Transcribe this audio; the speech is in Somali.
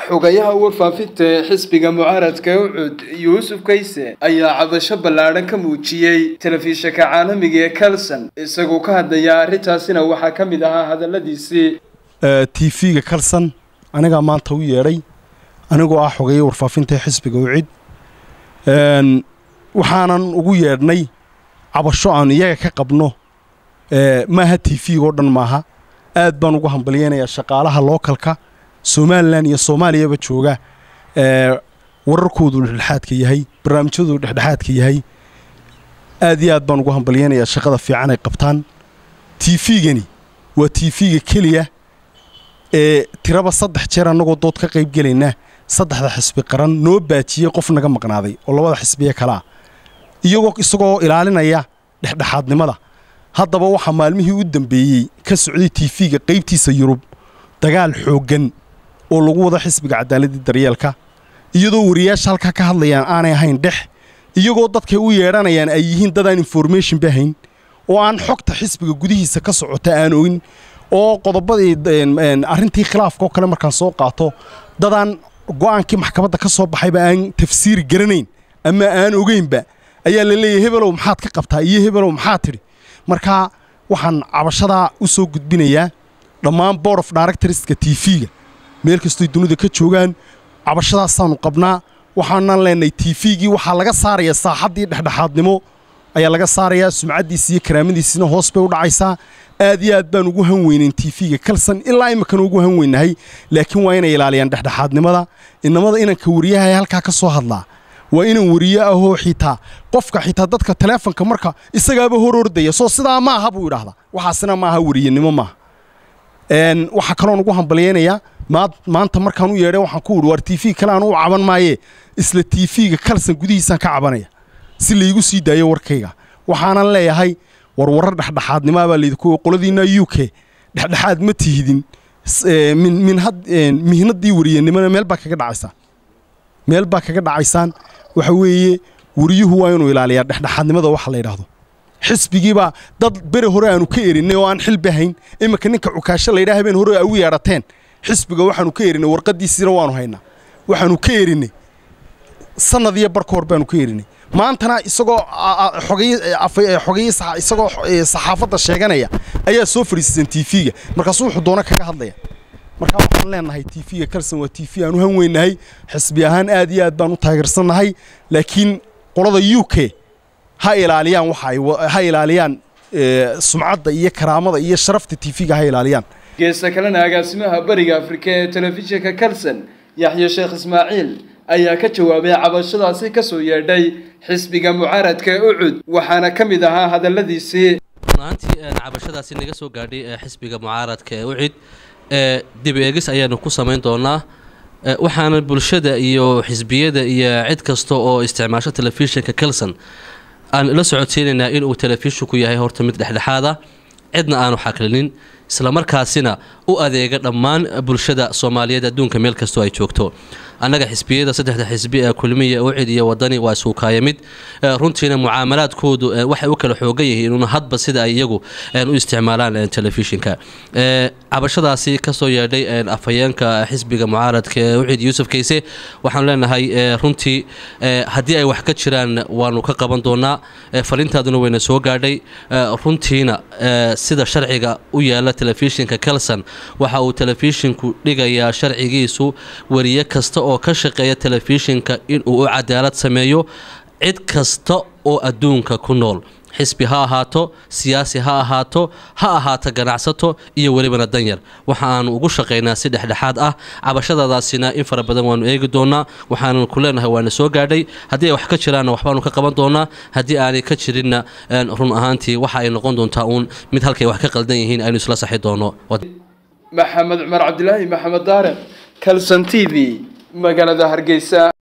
xogayaha warfaafinta ee xisbiga mucaaradka ucud yuusuf kayse ayaa cabasho ballaadhan ka muujiyey telefishinka caalamiga ee kalson isagoo ka hadlaya arrintaasina waxaa ka mid ahaa hadalladiisii t v-ga kalson anigaa maanta u yeedhay anigoo ah xogaya warfaafinta ee xisbiga ucid waxaanan ugu yeedhnay cabasho aan iyaga ka qabno maaha t v-ga oo dhan maaha aad baan ugu hambalyeynayaa shaqaalaha lookalka somalilan iyo soomaaliyaba jooga wararkoodu dhexdhexaadka yahay barnaamijyadoodu dhexdhexaadka yahay aad iyo aad baan ugu hambalyeynayaa shaqada fiican ay qabtaan t v-gani waa t v-ga keliya ee tiraba saddex jeer annagoo dood ka qayb gelaynaa saddexda xisbi qaran noo baajiyey qof naga maqnaaday oo labada xisbiye kalea iyagoo isagoo ilaalinaya dhexdhexaadnimada haddaba waxaa maalmihii u dambeeyey ka socday t v-ga qaybtiisa yurub dagaal xooggan oo lagu wado xisbiga cadaaladii daryeelka iyadoo wariyaasha halkaa ka hadlayaan aanay ahayn dhex iyagoo dadkay u yeedhanayaan ay yihiin dadaan information bahayn oo aan xogta xisbiga gudihiisa ka socota aan ogin oo qodobadii arrintii khilaafka oo kale markaan soo qaato dadaan go'aankii maxkamadda ka soo baxayba aan tafsiiri garanayn ama aan ogeynba ayaa la leeyahy hebelow maxaad ka qabtaa iyo hebelow maxaad tidhi marka waxaan cabashadaa u soo gudbinayaa dhammaan board of directorska t v-ga meel kastoy dunida ka joogaan cabashadaasaannu qabnaa waxaanan leenahay t v-gii waxaa laga saarayaa saaxaddii dhexdhexaadnimo ayaa laga saarayaa sumcaddiisi iyo karaamadiisina hoos bay u dhacaysaa aad iyo aad baan ugu han weynayn t v-ga kalsan ilaa iminkana ugu han weynahay laakiin waa inay ilaaliyaan dhexdhexaadnimada inamada inanka wariyaha ee halkaa ka soo hadlaa waa inan wariye ahoo xitaa qofka xitaa dadka taleefonka marka isagaaba hor ordaya soo sidaa maaha buu idhaahdaa waxaasina maaha wariyenimo maaha waxaa kaloon ugu hambalyeynayaa maanta markaan u yeedhay waxaan ku idhi waar t v kale aan u caban maayee isla t v-ga kalsan gudihiisaan ka cabanaya si laygu sii daayo warkayga waxaanan leeyahay war warar dhexdhexaadnimaa baa laydinku qoladiinna u k dhexdhexaad ma tihidin mihnadii wariyenimona meel baa kaga dhacaysaan meel baa kaga dhacaysaan waxa weeye wariyuhu waa inuu ilaaliyaa dhexdhexaadnimada waxa la yidhaahdo xisbigiibaa dad beri hore aanu ka erinay oo aan xilbahayn iminka ninka cukaasho laydhaha habeen hore au yeedhateen xisbiga waxaanu ka erinay warqadiisiina waanu haynaa waxaanu ka erinay sanad iyo barka hor baanu ka erinay maantana isagoo xogay isagoo saxaafadda sheeganaya ayaa soo fadhiisasan t v-ga markaasuu wuxuu doono kaga hadlaya markaa waxaan leenahay t v-ga kalson waa t v aan u han weynahay xisbi ahaan aad iyo aad baan u taageersannahay laakiin qolada u k ha ilaaliyaan waxa ha ilaaliyaan sumcadda iyo karaamada iyo sharafta t v-ga ha ilaaliyaan geesta kalena agaasimaha bariga afrika ee telefishinka kalson yaxye sheekh ismaaciil ayaa ka jawaabay cabashadaasi ka soo yeedhay xisbiga mucaaradka ee ucud waxaana ka mid ahaa hadalladiisii runaantii cabashadaasi naga soo gaadhay xisbiga mucaaradka ee ucid dib eegis ayaanu ku samayn doonaa waxaana bulshada iyo xisbiyada iyo cid kasta oo isticmaasho telefishinka kelson aan la socodsiinaynaa inuu telefishinku yahay horta mid dhexdhexaada cidna aanu xaklinin islamarkaasina u adeega dhammaan bulshada soomaaliyeed adduunka meel kastoo ay joogto annaga xisbiyada saddexda xisbi ee kulmiya ucid iyo wadani waa isuukaaya mid runtiina mucaamalaadkoodu waxay u kala xoogan yihiin un hadba sida ay iyagu u isticmaalaan telefishinka cabashadaasi kasoo yeedhay afhayeenka xisbiga mucaaradka ee ucid yuusuf kayse waxaanu leenahay runtii haddii ay wax ka jiraan waanu ka qaban doonaa farintaaduna wayna soo gaadhay runtiina sida sharciga u yaala telefishinka kelson waxa uu telefishinku dhigayaa sharcigiisu wariye kasta oo ka shaqeeya telefishinka inuu u cadaalad sameeyo cid kasta oo adduunka ku nool xisbi ha ahaato siyaasi ha ahaato ha ahaato ganacsato iyo welibana danyar waxa aanu ugu shaqaynaa si dhexdhexaad ah cabashadadaasina in fara badan waanu eegi doonaa waxaanu ku leenahay waana soo gaadhay haddii ay wax ka jiraanna waxbaanu ka qaban doonaa haddii aanay ka jirinna run ahaantii waxa ay noqon doontaa uun mid halkay wax ka qaldan yihiin aynu isla saxi doono maxamed cumar cabdilaahi maxamed daariq kalson t v magaalada hargeysa